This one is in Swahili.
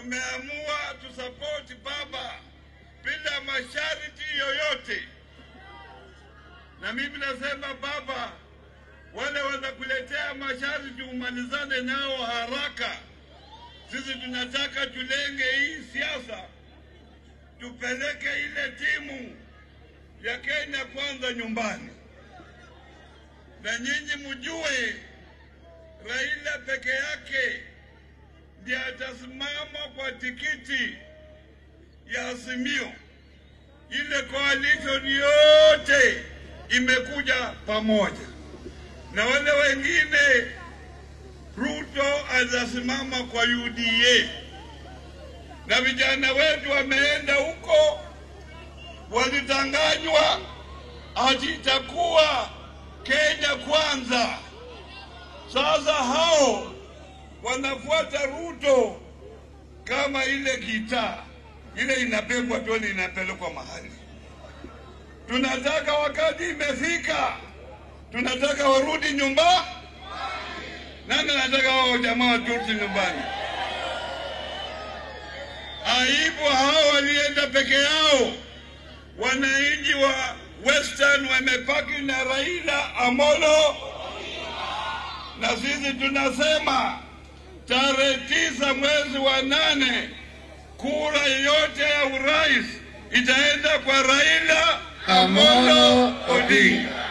tumeamua tusapoti baba bila masharti yoyote, na mimi nasema baba, wale wanakuletea masharti umalizane nao haraka. Sisi tunataka tulenge hii siasa, tupeleke ile timu ya Kenya kwanza nyumbani, na nyinyi mjue Raila peke yake ndiye atasimama kwa tikiti ya Azimio. Ile coalition yote imekuja pamoja, na wale wengine Ruto atasimama kwa UDA, na vijana wetu wameenda huko, walitanganywa ati itakuwa Kenya kwanza. Sasa hao wanafuata Ruto kama ile gitaa ile inabebwa toni inapelekwa mahali. Tunataka wakati imefika, tunataka warudi nyumba. Nani anataka wao jamaa warudi nyumbani? Aibu hao walienda peke yao. Wananchi wa Western wamepaki na Raila Amolo, na sisi tunasema tarehe tisa mwezi wa nane kura yote ya urais itaenda kwa Raila Amolo Odinga.